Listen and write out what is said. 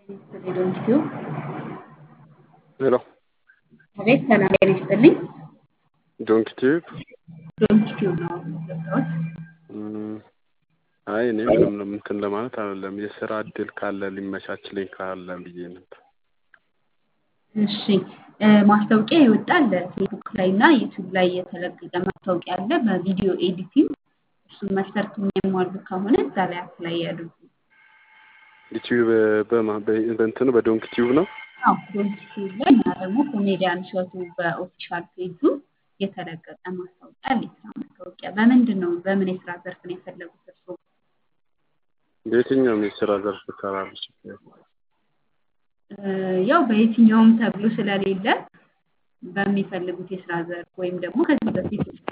ሄሎ ሄሎ አቤት ሰላም ጤና ይስጥልኝ። ዶንኪ ቲዩብ ዶንኪ ቲዩብ ነው የገባሁት። እም፣ አይ እኔ ምንም ነው እንትን ለማለት አይደለም። የስራ እድል ካለ ሊመቻችልኝ ካለ ብዬ ነበር። እሺ እ፣ ማስታወቂያ ይወጣል ፌስቡክ ላይ እና ዩቲዩብ ላይ የተለቀቀ ማስታወቂያ አለ በቪዲዮ ኤዲቲንግ። እሱን መስፈርት የሚያሟሉ ከሆነ እዛ ላይ አፕላይ ያድርጉ። ዩቲዩብ በማ በ- በእንትኑ በዶንኪ ቲዩብ ነው። አዎ ዶንኪ ቲዩብ ላይ እና ደግሞ ኮሜዲያን እሸቱ በኦፊሻል ፔጁ የተለቀቀ ማስታወቂያ አለ። የስራ ማስታወቂያ በምንድን ነው በምን የስራ ዘርፍ ነው የፈለጉት እርስዎ? በየትኛውም የስራ ዘርፍ እሰራለሁ። ችግር የለም። እ፣ ያው በየትኛውም ተብሎ ስለሌለ በሚፈልጉት የስራ ዘርፍ ወይም ደግሞ ከዚህ በፊት